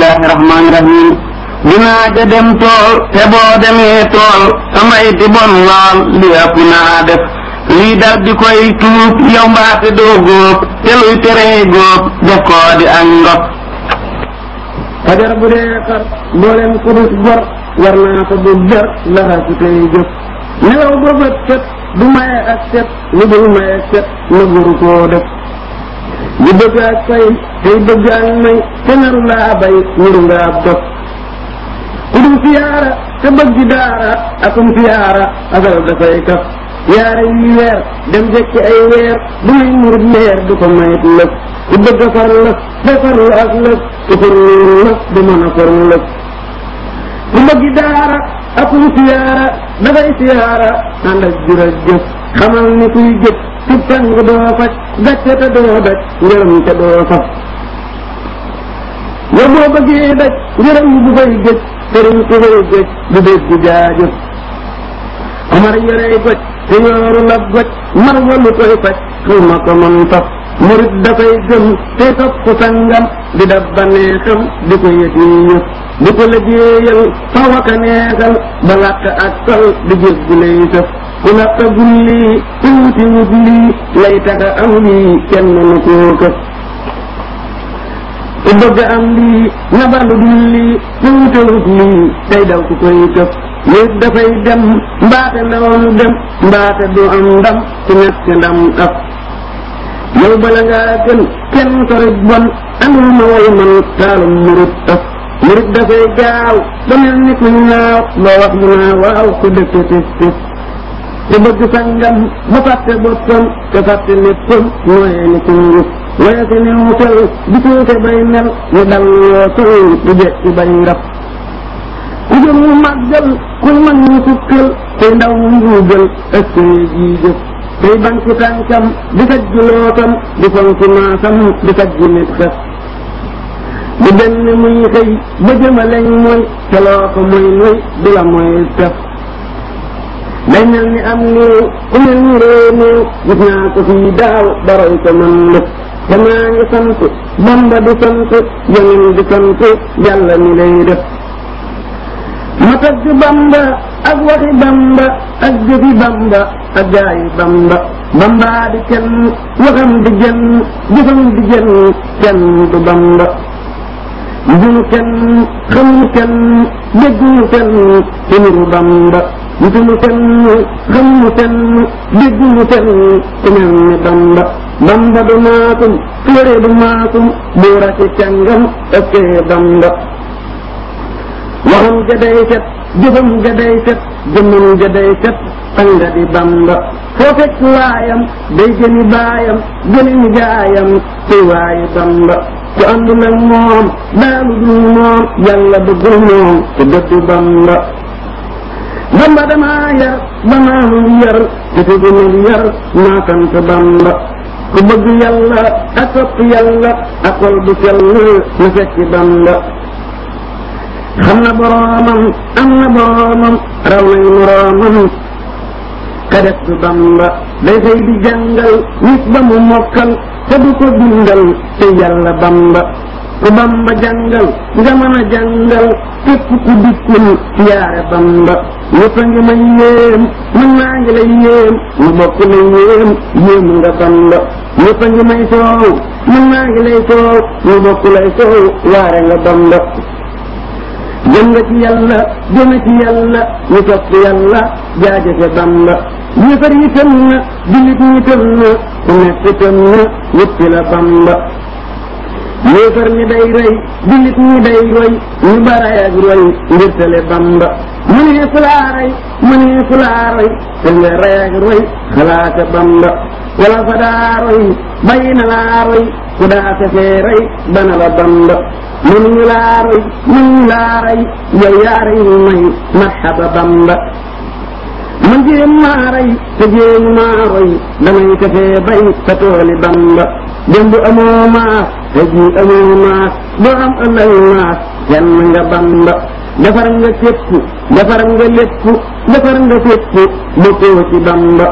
bismillahi rahmaani rahim dinaa ja dem tool te boo demee tool samay di bon lool li ëpp naa def lii dal di koy tuub yow mbaate doo góob te luy teree góob def koo di ak ndox fajar bu dee xar mboolem kudus gor war naa ko bu jar laxasu tey jóg nelaw ba bët set du maye ak set lu dul maye ak set na guru koo def di bëgg ak fay tey bëgg ak may te naru laa bay niru nga ab dof ku dul siyaara te bëgg daara akum siyaara asal dafay kaf yaara yi weer dem jekki ay weer du may murit leer du ko mayit lëf ku bëgg a far lëf day farlu ak lëf ku farlu lëf du mën a far lëf ku bëgg daara akum siyaara dafay siyaara ànd ak jërëjëf xamal ni kuy jëf ci tàng doo faj gàcce te doo daj ngërëm te doo faj yow boo bëggee daj ngërëm bu fay gëj sëriñ ku fay gëj du dégg jaajëf Omar yorey goj te yooru la goj mar walu koy faj xawma ko man faf murit dafay gëm te topp sangam di dab ba neexam di ko yëg yi yëpp di ko liggéeyal fa waka neexal ba làkk ak sol di jëf bu lay sëf ku làkkagul lii te wuti wut lii lay taxa am lii kenn mënu koo këf ku bëgg am lii na balu dul lii te wute wut lii tey daw ku koy këf nit dafay dem mbaate ndawam dem mbaate du am ndam ci ñett ndam af yow bala ngaa gën kenn sorit bon andul ma way man taalum murit af murit dafay gaaw ba mel ni ku ñaaw loo wax mu naa waaw ku dëkk tis tis te bëgg sangam ba fàtte boppam te fàtte léppam nooyee ni ku ngub waaye si ni mu fel di tuute bay mel ñu dal yoo sol du jekki bay rab ku jëm mu màggal kuy mag ñu sukkal tey ndaw mu njuugal ëskee jii jëf tey banki tànkam di sajj lootam di fonki maasam di sajj nit xef di benn muy xëy ba jëmaleñ mooy te loo ko mooy mooy du la mooy tef day mel ni am néew ku mel ni réew néew gis naa ko fii daaw baroy ko man lëf te maa ngi sant bamba di sant yoneen di sant yàlla mi lay def ma tagg bamba ak waxi bamba ak jëfi bamba ak jaayi bamba bamba di kenn waxam di jenn jëfam di jenn kenn du bamba njunu kenn xamuñu kenn dégguñu kenn ci niru bamba nituñu kenn xamuñu kenn dégguñu kenn ci mel ni bamba bamba du maasum téere du maasum buura ci càngam ëkkee bamba waxam ja day set jëfam ja day set jëmmam ja day set tanga di bamba foo fekk waayam day gëni baayam gëni nijaayam ci waayi bamba ku àndul ak moom daalu dul moom yàlla bëggul moom te dëddu bamba bamba damaa yar ba maamul yar te tegunul yar maa sant bamba ku bëgg yàlla ak topp yàlla ak xol bu sell na fekki bamba xam na boroomam am na boroomam raw nay moroomam ka def du bamba day fay di jàngal nit ba mu mokkal te du ko bindal te yàlla bamba ku bamba jàngal nga mën a jàngal képp ku dikkul yaare bamba ñëpp a ngi may yéem man naa ngi lay yéem mu bokk lay yéem yéem nga bamba ñëpp a ngi may soow man naa ngi lay soow mu bokk lay soow waare nga bamba jëm nga ci yàlla jëme ci yàlla ñu topp yàlla jaajëfe bamba yëfar yi tëm na jullit ñi tëm na ku nekk tëm na wëppi la bamba yëfar ñi day roy jullit ñi day roy ñu baray ak roy ngir tale bamba mënee fu laa roy mënee fu laa roy te nga ray ak roy xalaata bamba wala fa daa roy bàyyi na laa roy ku daa fefee rey bana la bamba mënuñu laa roy mënuñu laa rey yow yaa rey may marxaba bamba man jéem maa rey te jéemu maa roy damay tefee bay sa tooli bamba démb amoo maas te ji amoo maas doo am ëllëg maas kenn nga bamba defar nga képp defar nga lépp defar nga fépp bokkoo ci bamba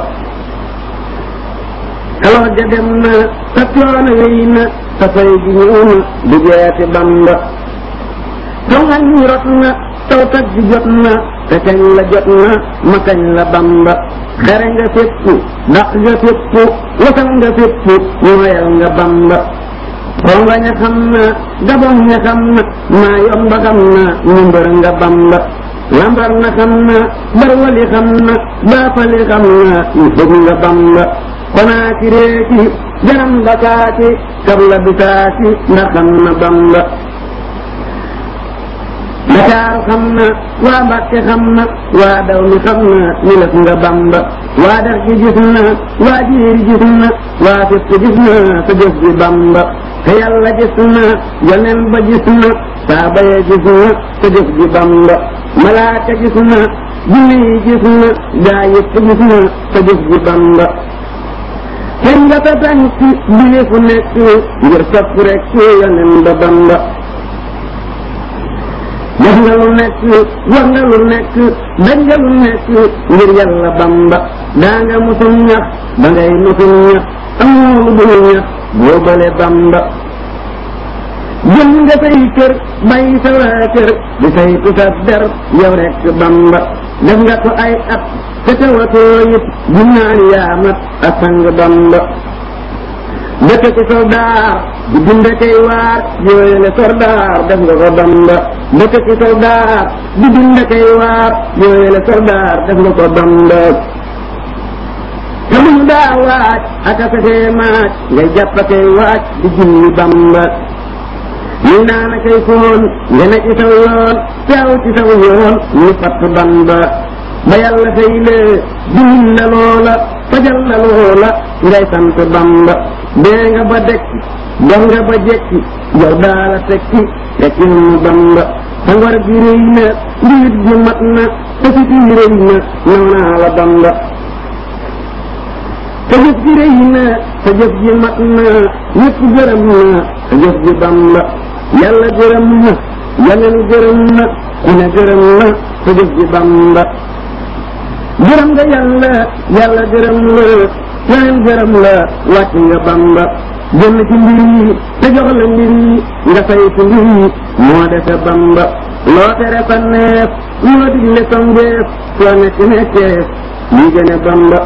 alors ja dem na sa coono wéy na sa fay gi ñëw na du jeeti bamba tongañ ñi rot na taw tag ji jot na te kañ la jot na ma kañ la bamba xere nga fépp daq nga fépp wasal nga fépp nooyal nga bamba konga ña xam na gabon ña xam na maa yomba xam na ñu mbër nga bamba lambar na xam na barwali xam na baafali xam na ñu bëgg nga bamba konaa ki réeki jaram dakaaki kabla bitaaki nga xam na bamba Dakar xam na waa Mbàkke xam na waa daw mi xam na ñu lëf nga bamba waa dex gi gis na waa jiiri gis na waa fépp gis na sa jëf ji bamba te yàlla gis na yoneen ba gis na saaba ya gis na sa jëf ji bamba malaaka gis na jinne yi gis na gaa yëpp gis na sa jëf ji bamba kenn nga ta tànk bile fu nekk ngir sopp rek yoneen ba bamba def nga lu nekk wax nga lu nekk daj nga lu nekk ngir yàlla bamba daa nga musul ñax ba ngay musul ñax amoo lu dul ñax boobale bamba jël nga say kër bàyyi sa waa kër di say tusat der yow rek bamba def nga ko ay at te tawatoo it bu naan yaamat a sang bamba dëkk ci soldaar di dunda kay waar yooyele soldaar def nga ko bamba dëkk ci soldaar di dunda kay waar yooyele soldaar def nga ko bamba te mu daa waaj aka safee maaj ngay jàpp kay waaj di julli bamba ñu naan kay foon nga ne ci saw yoon teew ci saw yoon ñu fatt bamba ba yàlla fay lee dundil la loola fajal la loola ngay sant bamba dee nga ba dekki dox nga ba jekki yow daala tekki tekki mu bamba sa ngor gi rëy na ndiit gi mat na sa fit yi rëy na naw naa la bamba sa jëf ji rëy na sa jëf ji mat na ñëpp gërëm na sa jëf ji bamba yàlla gërëm na yeneen gërëm na ku ne gërëm na sa jëf ji bamba gërëm nga yàlla yàlla gërëm la yeneen gërëm la wàcc nga bamba jëmm ci mbir yi te jox la mbir yi nga saytu mbir yi moo defe bamba loo tere sa neef loo digle sa ngeef soo nekk nekkeef lii gëne bamba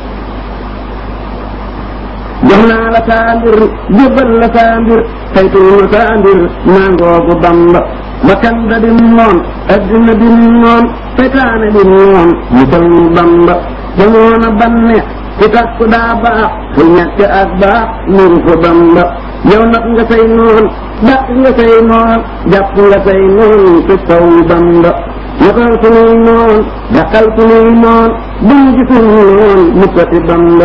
jox naa la saa mbir jébbal la saa mbir saytul ma saa mbir nangoogu bamba bakkan da di noon addina di noon seytaane di noon musal mu bamba te noona banneex ku tax ku daa baax ku ñàkk ak baax nuru fa bamba yow nag nga say noon dàq nga say noon jàpp nga say noon te kaw bamba yokkal sunuy noon dàqal sunuy noon buñ gisul noon mukkati bamba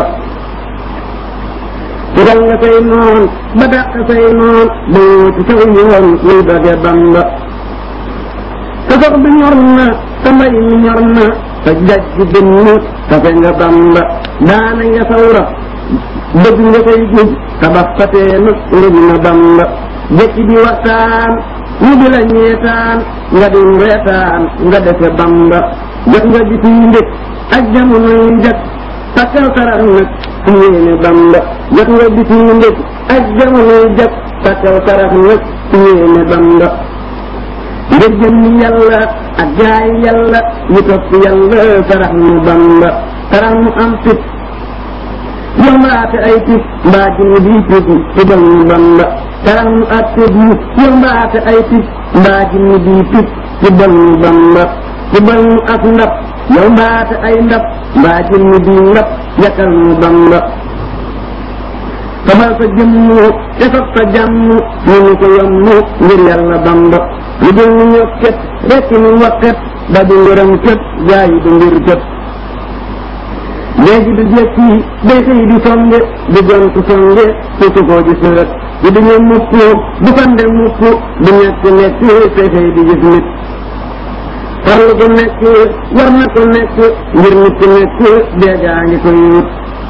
tegal nga say noon ba dàq say noon ba wóoti saw yoon luy doge bamba sa sox bi ñor na sa mbay mi ñor na sa jaj gi dënn kafe nga bamba daana nga sawra bëgg nga say guj tabax fatee na ngëj na bamba jekki di waxtaan ñu di la ñeetaan nga di reetaan nga defe bamba jot nga gis yi ndëkk ak jamono yi njëkk takkal sarax nag su yéene bamba jot nga gis yi ndëkk ak jamono yi njëkk takkal sarax nag su yéene bamba ngir jëmmi yàlla ak jaay yàlla ñu topp yàlla sarax mu bamba sarax mu am fit yombaate ay tit mbaa jinni bii tit tibal mu bamba sarax mu ak tit mu yombaate ay tit mbaa jinni bii tit tibal mu bamba tibal mu ak ndab yombaate ay ndab mbaa jinni bii ndab yakal mu bamba sabal sa jëmm te sob sa jàmm ñu ñu ko yomb ngir yàlla bamba lu dul ñu ñokket rekk ñu wakket ba du ngërëm kët jaayi du ngir kët léegi du jekki day xëy di songe di gontu songe sutu koo di sërët di du ñu mukk du fande mukk du ñekk nekk te xëy di gis nit farlu ko nekk war na ko nekk ngir nit ku nekk deegaa ngi koy wut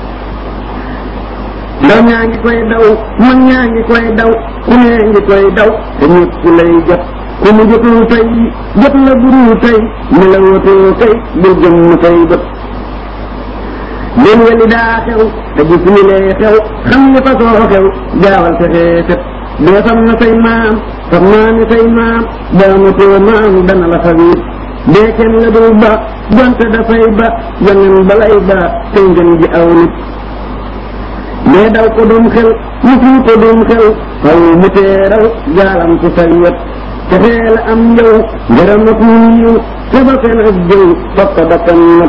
ndaw ñaa ngi koy daw mag ñaa ngi koy daw ku nee ngi koy daw te ñëpp lay jot ku mu jotul tey jot la buru tey ne la wotoo tey bul jëm tey bët leen weli daa xew te gis ni lee xew xam ni fa soo xew gaawal fexee set doo sam na say maam xam naa ni say maam daamatoo maam dana la xabiir dee kenn la dul ba donte dafay ba yonen balay ba tey ngeen ji aw nit mais daw ko dum xel mu fii ko dum xel xaw mu teeral gaalam ci say wet te xeel am yow ngërëm ak yiw te ba fen ak jëw fokk ko bakkan nag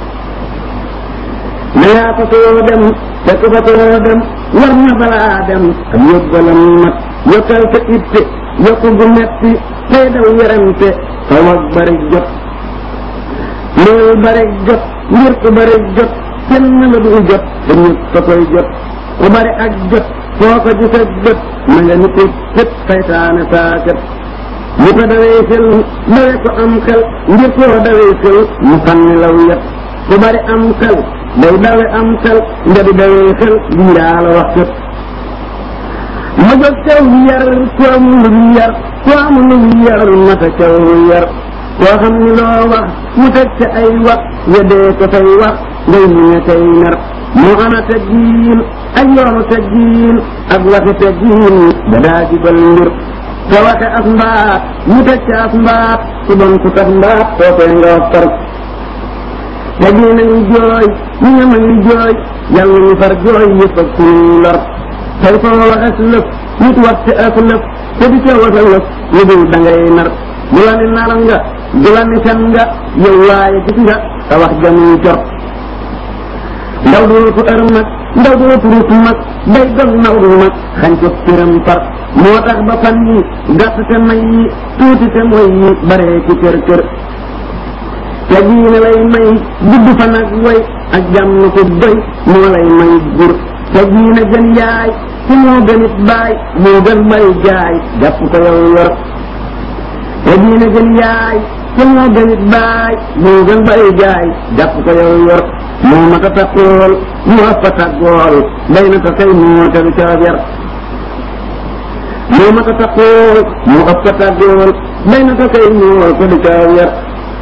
na yaa fa soo dem fekk fa soo dem war na balaa dem am yóbbalam mat yokkal sa itte yokku gu metti tey daw werante xaw ak bari jot loolu bari jot ngir ku bari jot kenn la du jot te ñëpp fa koy jot ku bari ak jot foo ko gis ak jot na nga nit kët saytaane saakat mu ko dawee xel dawe ko am xel ngir koo dawee xel mu xam ne law yet ku bari am xel day dawe am xel nga di dawee xel lii daa la wax kët ma jóg caw yar ku amul lu yar ku amul lu yar mata caw yar koo xam ni loo wax mu teg ca ay wax yedee ko say wax ngay mu ne tey ner moo ana teggiin ak yoonu teggiin ak waxi teggiin da daa jubal mbir te waxe as mbaat mu teg ca as mbaat su bon su tax mbaat soo koy nga wax tar teggiin a ngi jooy ñu ñama ngi jooy yàlla ñu far jooy yëpp ak suñuy lor tey foo waxes lëf nit wax ci as lëf te di ca wasa lëf lu dul da ngay nar du la ni nar nga du la ni fen nga yow waaye gis nga te wax jamuy jot ndaw dootu ër mag ndaw dootu rut mag day doon naw du mag xañ ko këram far moo tax ba fan yi gàtt te may yi tuuti te mooy yi baree ci kër kër te diine lay may gudd fan ak way ak jàmm ko doy moo lay may gur te diine gën yaay ci moo gën it baay moo gën bay jaay jàpp ko yow yor te diine gën yaay ci moo gën it baay moo gën bay jaay jàpp ko yow yor moo mat a takkool moo ëpp a tàggool day na ko kay moo tegu coob yar moo mat a takkool moo ëpp a tàggool day na ko kay moo tegu coob yar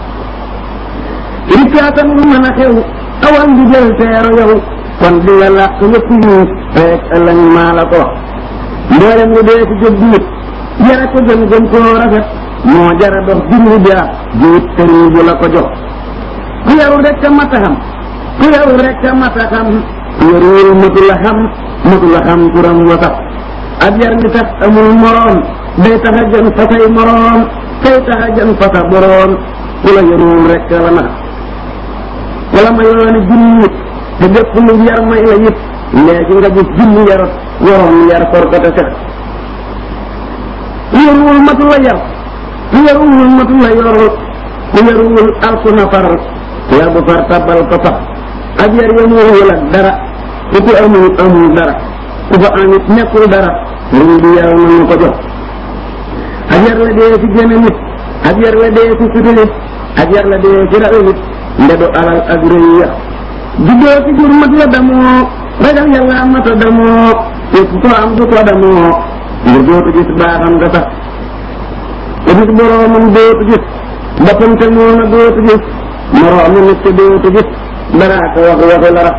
rikkaatam lu mën a xew awal di jël teero yow kon di nga làq yëpp yuus feek ëllëg maa la ko mboolem lu dee ci jóg diit yara ko gën gën koo rafet moo jara dox junni bia jiwit sëriñ bu la ko jox ku yarul rek a mat a xam ku yarul rek a mat a xam ku yarul matu la xam matu la xam turam wa sax ab yar mi tax amul moroom day tax a gën fa say moroom kay tax a gën fa sa boroom ku la yarul rek la nax wala ma yooni junni te bépp lu yar may la yit léegi nga gis junni yarot waroon yar for ko te sax ku yaruwul matu la yar ku yaruwul matu la yorul ku yaruwul alku na far yar bu far tabal ko sax ak yar yamuwul ak dara ku ko amul amul dara ku ko amit nekkul dara sëriñ bi yar nañu ko jox ak yar la dee ci génne nit ak yar la dee ci suti nit ak yar la dee ci rawi nit ndedu alal ak rëy ya juddoo ci jur mat la damoo ragal yàlla mata damoo képp ko am du ko damoo ngir dootu gis baaxam nga sax te gis boroomam dootu gis boppam te moo na dootu gis moroomu nit te dootu gis dara ko wax waxu lara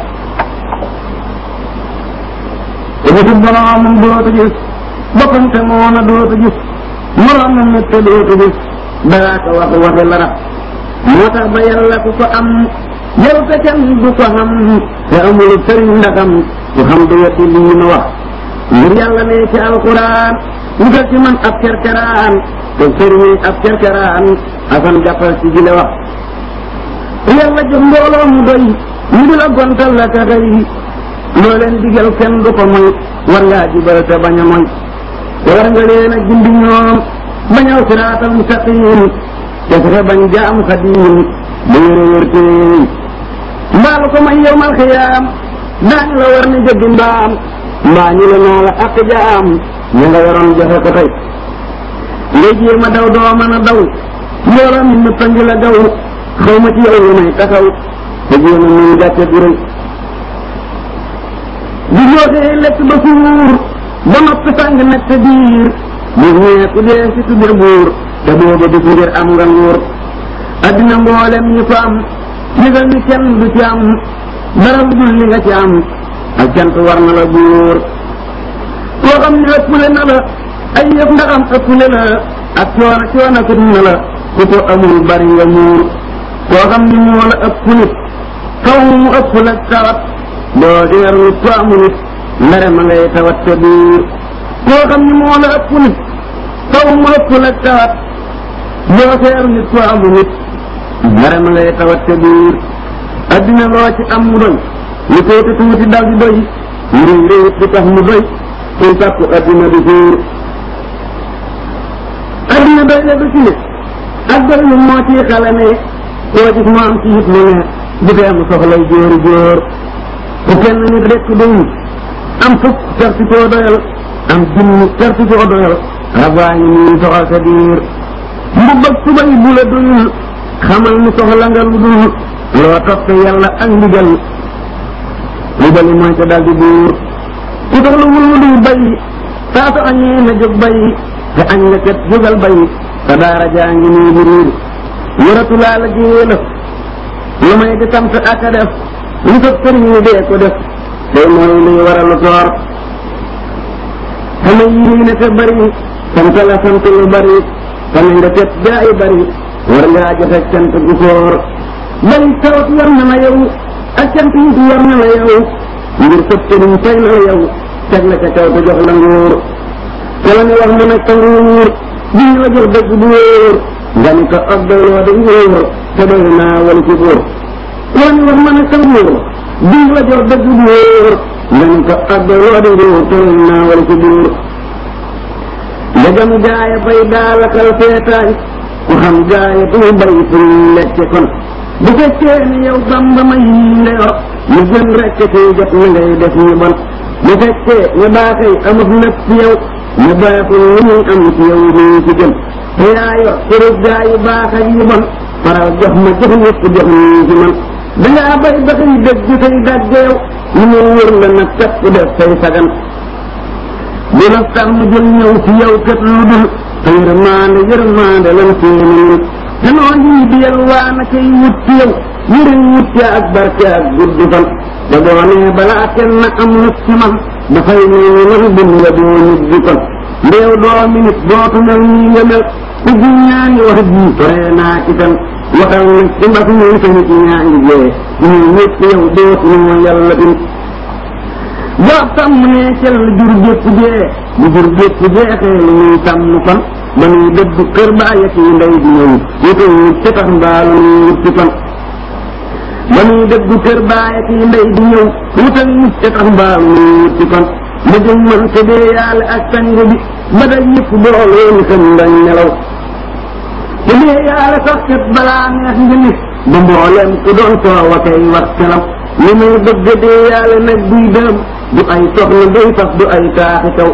te gis boroomam dootu gis boppam te moo na dootu gis moroomu nit te dootu gis dara ko wax waxu lara moo tax ba yàlla ku ko am yow te kenn du ko xam te amul sëriñ ndaxam ku xam du weddi lii ma wax ngir yàlla ne ci alquran wutal ci man ab kerkeraan te sëriñ ab kerkeraan asan jàppal ci gile wax yàlla jox mbooloo mu doy ñu di la gontal la ka xëy loo leen digal kenn du ko moy war ngaa jubal te bañ a moy te war nga leen a gindi ñoom bañaw siraatal mustaqim te fexe bañ jaam xadiim ba wér a wér téey mbaalu ko may yowmal xiyaam daañu la war ni jëggi mbaam mbaa ñu la naa la ak jaam ña nga waroon joxe ko tey ngay jéem a daw doo mën a daw mbooloo mi nëpp a ngi la daw xaw ma ci yow lu may taxaw te jéem a mun gàcce gu rëy di joxee lekk ba suur ba noppi sàng nekk te biir bu ñee ku dee si tudde buur te booba du fi ngir am nga nguur addina mboolem ñi ko am yëgal ni kenn du ci am dara lu dul li nga ci am ak cant war na la buur ku koo xam ne ëppule na la ay yëf ndaxam ëppule la ak coono coono kut na la ku ko amul bari nga muur koo xam ne moo la ëpp nit kaw mu ëpp la tawat doo deer nit ko amul nit ndare ma ngay tawat sa biir koo xam ne moo la ëpp nit kaw mu ëpp la tawat doo seer nit ko amul nit ndare ma ngay tawat sa biir addina loo ci am mu doy lu tuuti tuuti dal di doy lu rëy rëy di tax mu doy kuy sàkku addina di fiir addina doy la du ci nit ak doy lu moo ciy xale ne koo gis mu am ci it mu ne bu dee mu soxlay jóori jóor ku kenn nit rekk doyul am fukk terti koo doyal am junni terti koo doyal rabaa ngi nii soxal sa biir mbubb ak tubay bu la doyul xamal ni soxla nga lu dul loo toppe yàlla ak ndigal ndigali mooy ko daldi buur ku soxla wul lu dul bayi saa su añee na jóg bayi te añ nga kat jógal bayi sa daara jaa ngi nii bu riir yoratu laa la géela lu may di sant ak a def lu sa sëriñ ni dee ko def day mooy luy waralu toor xame yi ne te bari sant la sant lu bari xame nga tet gaa yi bari war ngaa joxe cant gu foor bari tawat war na la yow ak cant yi war na la yow ngir sëb sëriñ fay na la yow teg la ca kaw te jox la nguur te la ni wax mu nekk nguur bi ñu la jox dëgg bu wóor nga ni ko ak doyloo di nguur te doy naa wala ci buur te la ni wax mu nekk nguur bi ñu la jox dëgg bu wóor nga ni ko ak doyloo di nguur te doy naa wala ci buur ndegam gaaya bay daalakal feetaay ku xam gaaya du bay fu ñu lekke kon bu fekkee ni yow bamba ma yii nga yor mu gën rekk ci jot na ngay def ñu bon bu fekkee ne baaxee amut lépp ci yow ne baaxul lu muy am ci yow nii ci gën te yaa yor turu gaa yu baax ak yu bon faral jox ma jox ñëpp jox nii ci man dangaa bay ba xëy dëgg say dàgg yow lu mu wër la nag képp def say sagan bu la tax mu jël ñëw ci yow kat lu dul te yërmaande yërmaande lan seeni nit te noo lii di yalwaa na kay wut ci yow yëriñ wut ci ak barke ak gudd fan te boo nee balaa kenn am na ci man dafay mel ni man bind la doo nit di kon ndeew doomi nit dootu mel nii nga mel ku gi ñaa ngi wax ji tore naa ci tan waxal nag ci mbas mi sa nit ñaa ngi jee ñu ñëpp yow dootu ñu yàlla bin boo sàmm ne cel jur gépp jee bu jur gépp jeexee lu muy sàmm kon ba nuy dëdd kër baay ak yi ndey di ñëw wutal ñu ci tax mbaalu nuy wut ci kon ba nuy dëdd kër baay ak yi ndey di ñëw wutal ñu ci tax mbaalu nuy wut ci kon ma jëm man te dee yàlla ak sang bi ba day yëpp booloo ni xam ndañ nelaw te dee yàlla sax kat balaa neex nga nit ba mbooleem ku doon soowa kay wax kelam li muy bëgg dee yàlla nag buy dërëm du ay soxla duy sax du ay taaxi kaw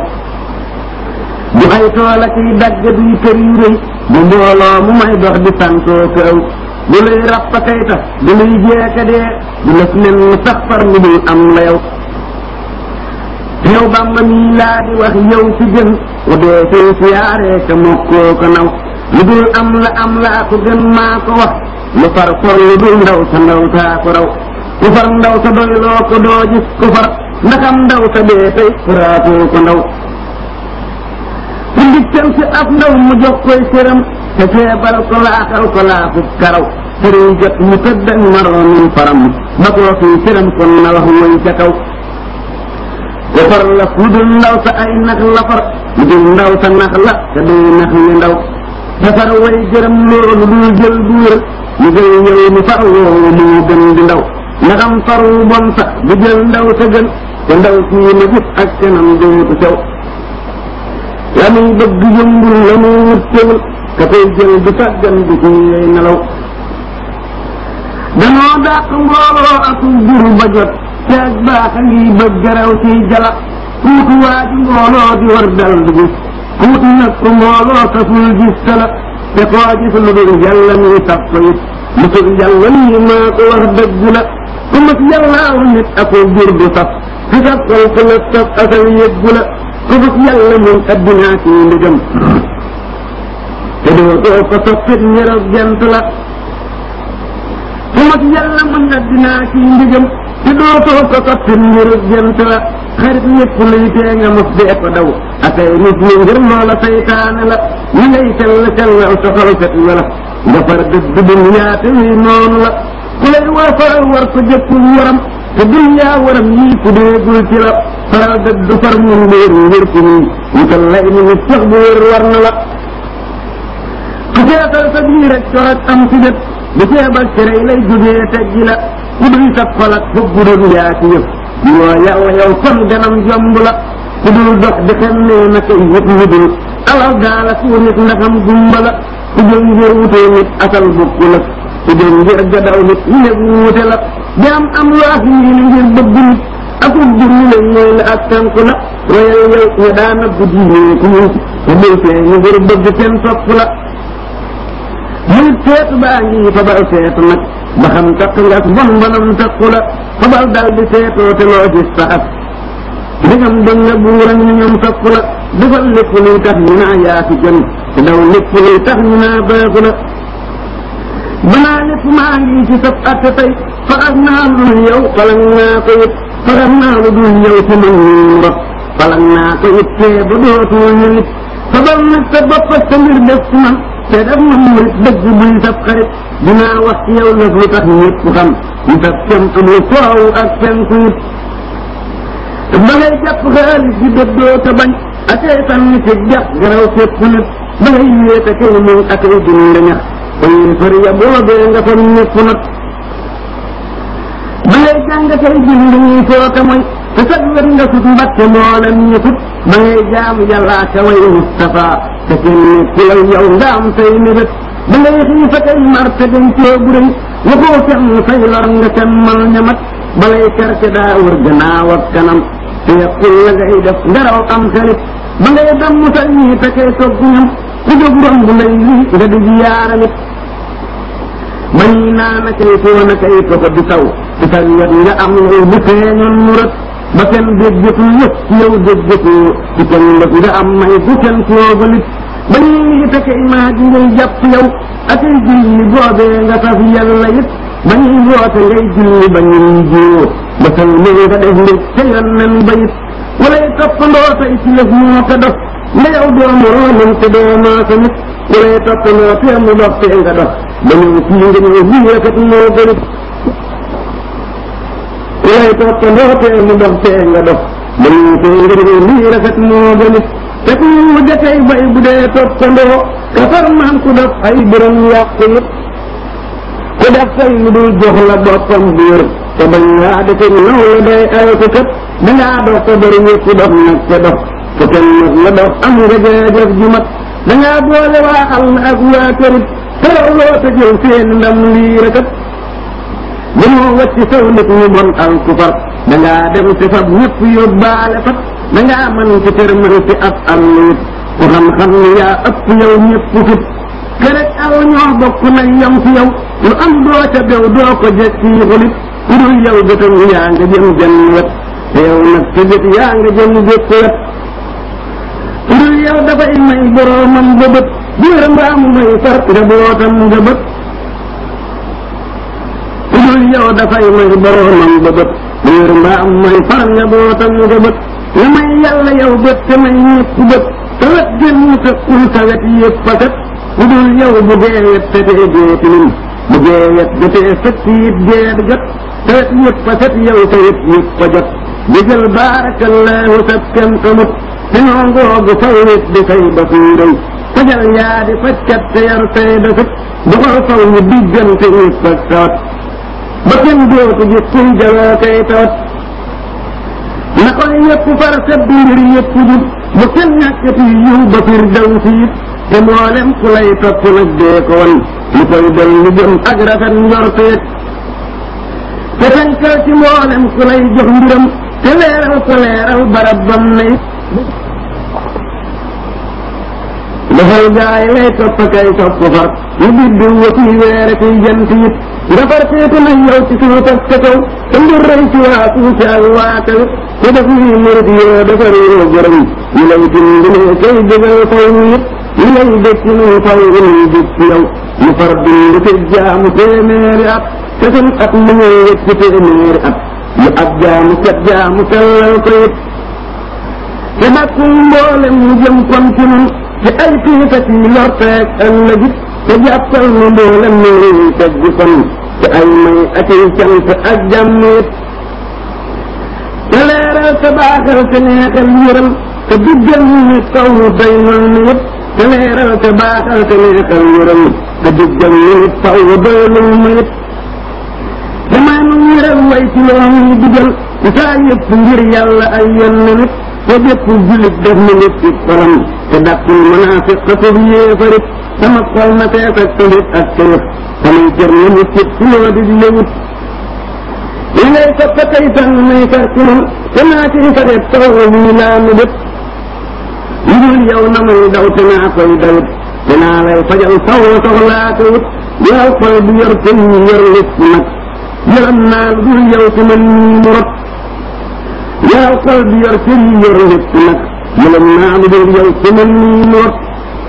du ay tool ak yi dagg duy kër yu rëy bu mbooloo mu may dox di santoo kaw du lay rappa kay tax du lay jeeka dee du lëf nen mu sax far mu dul am la yow yow bamba mii laa di wax yow ci gën wa dee fee siyaaree ka mokkoo ko naw lu dul am la am laa ko gën maa ko wax lu far for lu dul ndaw sa ndaw taa ko raw ku far ndaw sa doy loo ko doo gis ku far ndaxam ndaw sa dee tey faraatoo ko ndaw ku ndikkal si ab ndaw mu jox koy sëram te feebal ko laaxal ko laaxub karaw sëriñ jot mu tëdd ak maroomin faram ba koo fii sëram kon na wax woy ca kaw ku far la lu dul ndaw sa ay nax la far lu dul ndaw sa nax la te day nax li ndaw te far way gërëm loolu dul jël bu wér mu jël yow mi far woowu moo gën di ndaw ndaxam far wu bon sax du jël ndaw sa gën te ndaw sii ma gis ak kanam dootu sew la muy bëgg yëmbul la muy wut teewul ka koy jël du sàggan du ci yey nelaw danoo dàq mbooloo ak juru ba jot te ak baax a ngi bëgg raw ciy jala kuutu waa ji mbooloo di war dal du gis kuutu nag ko mbooloo taful gis tala te koo gis lu dul yàlla muy saf ko it musul yàlla lii maa ko wax dëgg la ku mas yàllaaw nit ako jur du saf fi saf kol ku la saf asal yëggu la ku mas yàlla mun addinaa ci ndigam te doo doo ko soppit ñërëb jant la ku mas yàlla mun addinaa ci ndigam te dootoo ko soppi ngir jënt la xarit ñëpp luy tee nga mos dee ko daw akay nit ñi ngir loola saytaane la ñi ngay sell sellal soxal set wala nga far dëdd dunyaa te wi noonu la ku lay war faral war ko jëppul waram te dunyaa waram yii ku déegul ci la faral dëdd far mun mbir ngir ku nii wutal lay ni nit sax bu wér war na la ku seetal sa biir rek corak am si jët bu ceebal cerey lay jógee teggi la ku duy sa xol ak foog bu doon yaa ci yëf yoo yàlla yow kon ganam jomb la ku dul dox di xem nee na koy yëpp ñu dul alal gaala ku nit ndaxam gumba la ku jël ngir wutee nit asal bukku la ku jël ngir gadaw nit ñu ne wuute la jaam am lu ak ngi ni ngir bëgg nit akub jur ñu ne ñooy la ak tànk la royal yow ña daana guddi ñee ku ñu te bul fee ñu ngir bëgg seen topp la muy seetu baa ngi fabal seetu nag ba xam takk nga bon bonam takku la fabal dal di seetoo te loo gis saxat ndegam ba nga buuram ñu ñoom topp la defal lépp luy tax ñu naa yaa fi gën te daw lépp luy tax ñu naa baaxu la banaa lépp maa ngi ci sab atte tey faxas naa lu dul yow falang naa ko it faxas naa lu dul yow ci man ñu rot falang naa ko it tee ba dootul ñu nit fabal nag sa bopp ak sa mbir def ci man te def ma murit dëgg buy sab xarit dinaa wax ci yow lëf lu tax ñëpp xam ñu sab kem amul soow ak penku it ba ngay jàpp xaalis di dëddoo te bañ akay sànni ci jax garaw fépp nit ba ngay wéete kay muñ akay dund ñax te fari ya boobee nga fam ñëpp nag ba ngay jàng tey bind ñuy foote mooy te sag wet nga sut mbatte mboolem ñu sut ba ngay jaamu yàlla ka way Mustafa te kenn ku lay yow nga am say mébét ba ngay xii fa kay mar te dañ cee bu rëy waxoo kenn say lor nga semmal ñamat balay kerte daa wër gannaaw ak kanam te yàqul la ngay def ngaraw am xarit ba ngay damm sa ñii te kay togg ñam ku jóg romb lay lii nga di yaaramit ba ñuy naan kay foon a kay toko di taw ci sa wet nga am lool bu feeñoon mu rët ba kenn déggatul yëpp ci yow déggatoo ci kenn lëf nga am may bu kenn toogalit ba ñuy ngi te kay maa ji ngay jàpp yow ak ay julli boobee nga saf yàlla it ba ñuy woote ngay julli ba ñuy jiwoo ba sal li nga def mbir ca yoon nen ba it walay toppandoo tey ci lëf moo ko dof nga yow doomu roomam te doomaa ko nit walay toppandoo tee mu dox tee nga dox ba ñëw fii nga ñëw lii rafet moo gënit walay toppandoo tee mu dox tee nga dox ba ñëw fii nga ñëw lii rafet moo gënit te ku mu jotey bay bu dee toppandoo kafar naan ku def ay bërëm yàqu it ku def say lu dul jox la boppam biir te bañ laa defe naw la day ay ko kat dangaa dox te bari ñëpp dox nag te dox te kenn nag la dox am nga jeejëf ju mat dangaa boole waa àll ak waa kërit teraw loo te jël seen ndam lii rekat dañoo wacc saw nit ñu bon al ku far dangaa dem te fab ñëpp yóbbaale fat dangaa mën ci tërmal ci ab àll it ku xam-xam ni yaa ëpp yow ñëpp fit kerek aw ñoo bokk nañ yam ci yow lu am doo ca bew doo ko jekki xulit ku dul yow gëtam yaa nga jëm jenn wet te yow nag ci bët yaa nga jëm gépp wet ku dul yow dafay may boroomam ba bët biir mbaam may far njabootam nga bët ku dul yow dafay may boroomam ba bët biir mbaam may far njabootam nga bët nga may yàlla yow bët te may ñëpp bët te wet gën mu tëkkul sa wet yëpp fakat ku dul yow bu dee wet te dee dee tilim bu dee wet jotee fekk it dee jot te wet yëpp fakat yow te wet yëpp fa jot digal baarakallahu sa kem xamut te ñoo ngoogu faw wet di fay ba fuy rëy fajal yaa di fajkat te yar say dafit doxal faw ñu diggante ñëpp ak tawat ba kenn dootu gis kuy jaloo kay tawat na koy yëpp far sa mbir yëpp jub bu kenn ñàkkati yiw ba fir daw siit te mboolem ku lay topp nag dee ko wan lu koy del lu jëm ak rafet njorteet te tënkal ci mboolem ku lay jox mbiram te leeral ko leeral barab bam nay dafal gaay lay topp kay topp far lu biddiw wa ciy weere ciy jant it nga far seetu nañ yow ci suuf ak sa kaw te mbir rëy ci waa suuf ak waa kaw te def nii murit yoo defar yoo gërëm ñu lay dimbalee kay jógal faw it ñu lay dëkk ñu faw ñu jub ci yow ñu far bind te jaamu téeméeri at te suñ at mu ñëw wëcc téeméeri at lu ab jaamu kat jaamu sellal ko it te dàkkul mboolem mu jëm kon ci nun ci ay tiita ci lorteeg ëllëgit te jàppal nu mboolem nu nuy teg di kon ci ay may ak ay cant ak jàmm it te leeral te baaxal te neexal yëral te diggal ñu kaw day mal ni it te leeral te baaxal te neexal yëral te diggal ñu taw doylul ma it damaa nu yëral way ci loo muy digal te saa yëpp ngir yàlla ay yenn nit te bépp julit def na nit ci xolam te dàqul munaafiq xasub yéefarit sama xol na tees ak tëlit ak tëyëf samay cër na nit ci ci loo di léwut li ngay soppa tey tan may far ci man te naa ci faret taw wii laa nu def lu dul yow na may daw te naa koy dawit te naa lay fajal saw soxlaa ko wut yow xol bu yor te ñu yor lépp nag yërëm naa lu dul yow ci man nii mu rot yow xol bi yor te ñu yor lépp nag yërëm naa lu dul yow ci man nii mu rot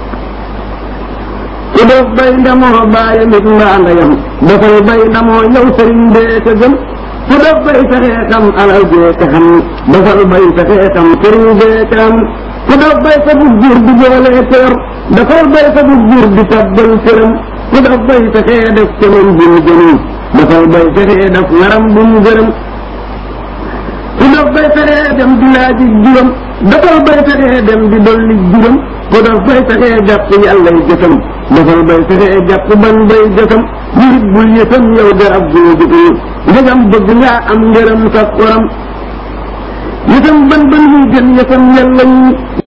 ku def bay ndamoo bàyyam it mbaa ndeyam dafay bay ndamoo yow sëriñ bee ka gëm ku def bay fexee xam alal jee ka xam dafal bay fexee xam sëriñ bee ka am ku def bay sa bug jur di joolee tër dafal bay sa bug jur di tabbal këram ku def bay fexee def këram bu mu gënul dafal bay fexee def ngaram bu mu gërëm ku def bay fexee dem di laaji juram dafal bay fexee dem di dolli juram ku def bay fexee jàpp yàllay jëfam dafal bay fexee jàpp ban bay jëfam nit bul yëfam yow garab goo jëfam ndegam bëgg ngaa am ngërëm sa xoram yëfam ban ban muy gën yëfam yàlla yi